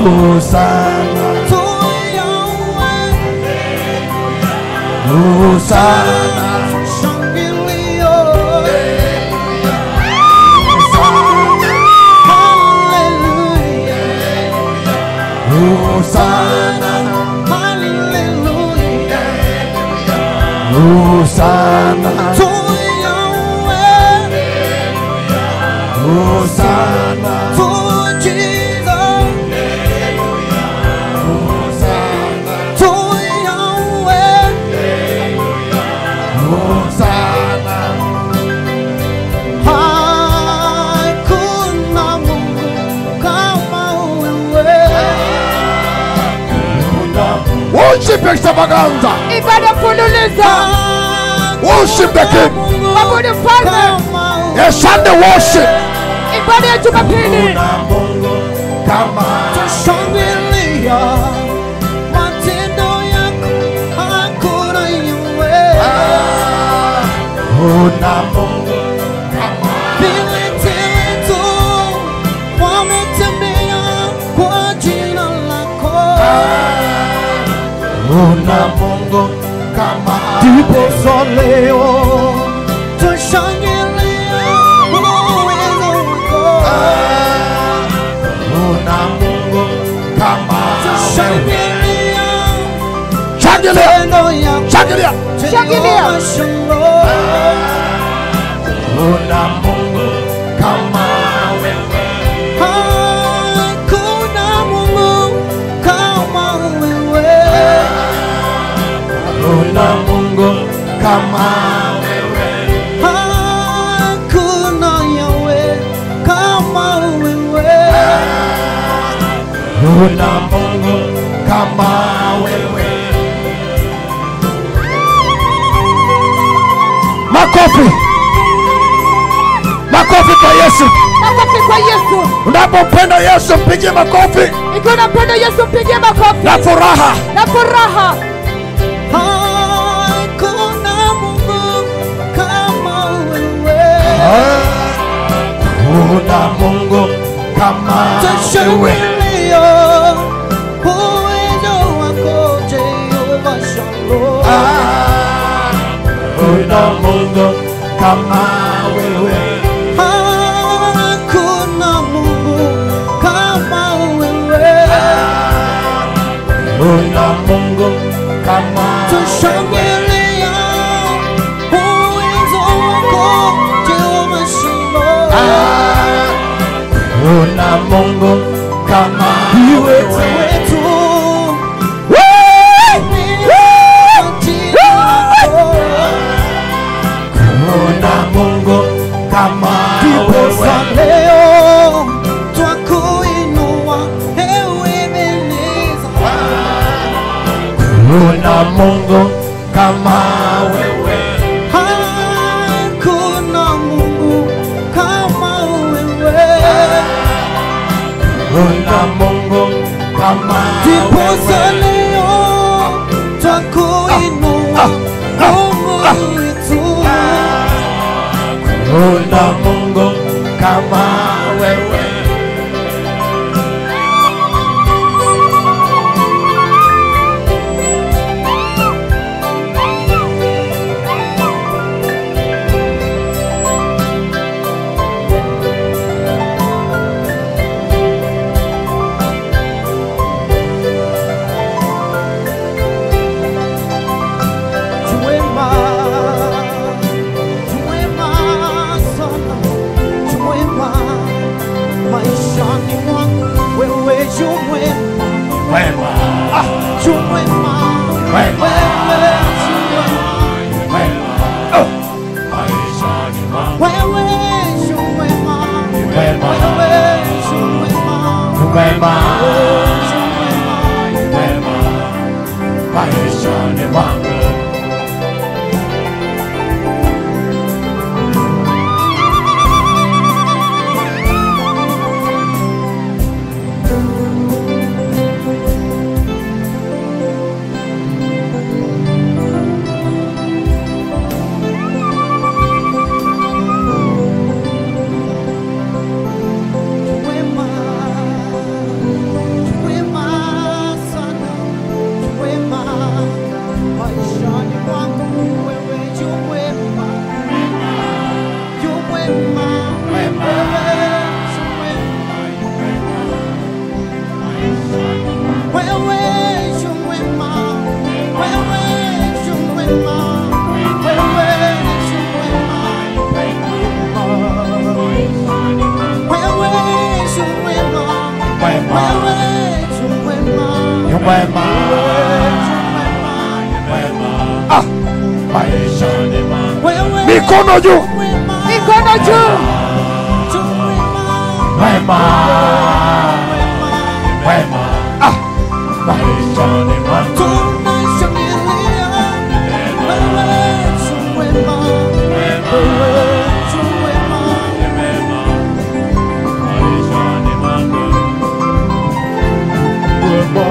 Hosana, to Yahweh. Hosana, Shangilio. Hallelujah. Hosana, Hallelujah. Hosana, To Yahweh. Hosana, To Jesus. Hosana, To Yahweh. Hosana, Hakuna Mungu kama wewe. Worship extravaganza. ibada mfululizo Worship the King. Mwabudu mfalme. A Sunday worship. ibada ya jumapili Kuna Mungu kama Shangilia matendo yako, hakuna yule. Kuna Mungu Viwete wetu wametembea kwa jina lako. Kuna Mungu kama Ndiposa leo tushangilia uwezo wako. Kuna Mungu kama Tushangilia Shangilia, matendo yako. shangilia. Shangilia. Kuna Mungu kama wewe. Hakuna Mungu kama wewe. Kuna Mungu kama wewe. Hakuna Yahweh kama wewe. Kuna Mungu kama wewe. Makofi. Makofi kwa Yesu. makofi kwa yesu Unapompenda Yesu mpigie makofi ikiwa unampenda yesu mpigie makofi na furaha. na furaha Hakuna Mungu kama wewe. Kuna Mungu kama wewe. Tushangilia uwezo wako Jehova Shalom. Ah, Kuna Mungu kama wewe. Hakuna Mungu kama wewe. Kuna Mungu kama wewe. Tushangilia uwezo wako Jehova Shalom. Ah, Kuna Mungu kama Viwete wewe. wetu Kuna Mungu kama Ndiposa wewe. leo twakuinua ewe Ebeneza. Kuna Mungu kama wewe. Hakuna Mungu kama wewe. Kuna Mungu kama Ndiposa wewe. leo twakuinua Mungu wetu. Kuna Mungu kama wewe. Chwema, chwema sana, chwema maishani mwangu, wewe chwema, Wema, chwema, Wema. wewe chwema, wema. Oh, maishani mwangu. wewe chwema, Wema, wewe chwema, wema, chwema, wema. Maishani mwangu. chwema, mwema, wewe tu mwema, ni mwema, mwema, Ah, maishani mwangu, wewe mikono juu, mwema, mikono juu. tu mwema, mwema, mwema, Ah, maishani mwangu, tunashangilia wewe tu mwema, wewe tu mwema, ni mwema, maishani mwangu, mwema,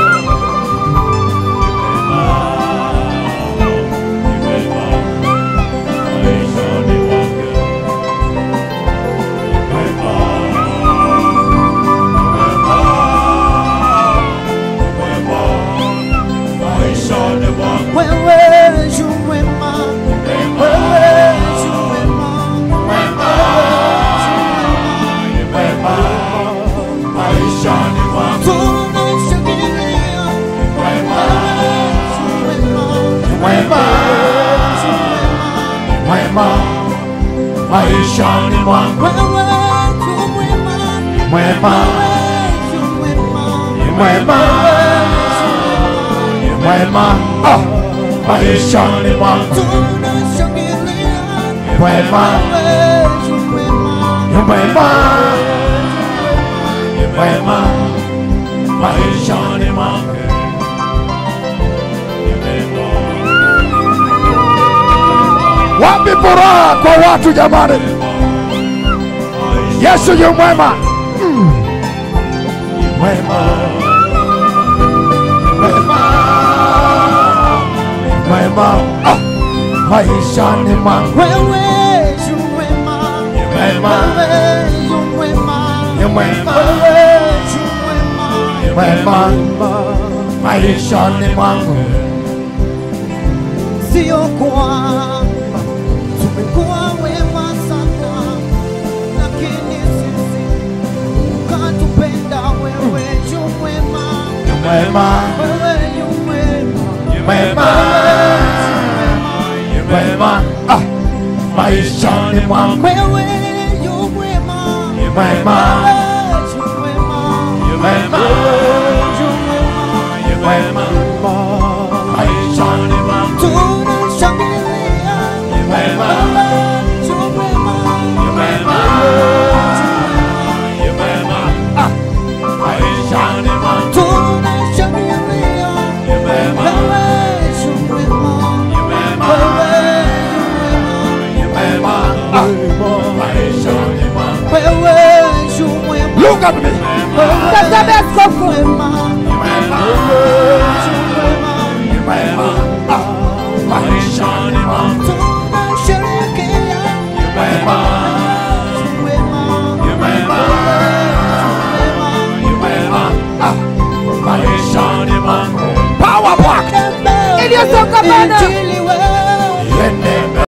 ni mwema, maishani mwangu, ni mwema, mwema, maishani mwangu, wewe tu mwema, wewe tu mwema, ni mwema, maishani mwangu, tunashangilia mwema, tu mwema, mwema, mwema, maishani mwangu, wewe tu mwema, mwema, wewe tu mwema, mwema, mwema, ah, maishani mwangu, tunashangilia mwema, wewe tu mwema, mwema, mwema, maishani mwangu, mwema. wapi furaha kwa watu jamani? Yesu yu mwema. Mwema, mwema, mwema, ah, maishani mwangu, wewe tu mwema, mwema, wewe tu mwema, ni mwema, wewe tu mwema, mwema, maishani mwangu, sio kwamba tumekuwa wema sana, lakini sisi ukatupenda wewe tu mwema, ni mwema, wewe tu mwema, ni mwema, ni mwema, ah, maishani mwangu, wewe tu mwema, ni mwema, wewe tu mwema, ni mwema, ni mwema, maishani mwangu, tunashangilia ni mwema, wewe tu mwema, ni mwema, ni mwema, ah, maishani mwangu, tunashangilia ni mwema, wewe tu mwema, ni mwema, wewe ni mwema, ah, maishani mwangu, wewe tu mwema, Look at me. Tazame askofu mwema, ni mwema, tu mwema, ni mwema, ah, maishani mwangu, tunasherehekea ni mwema, tu mwema, ni mwema, ni mwema, ah, maishani mwangu, Power pack. Tembea Iliyosongamana. Injili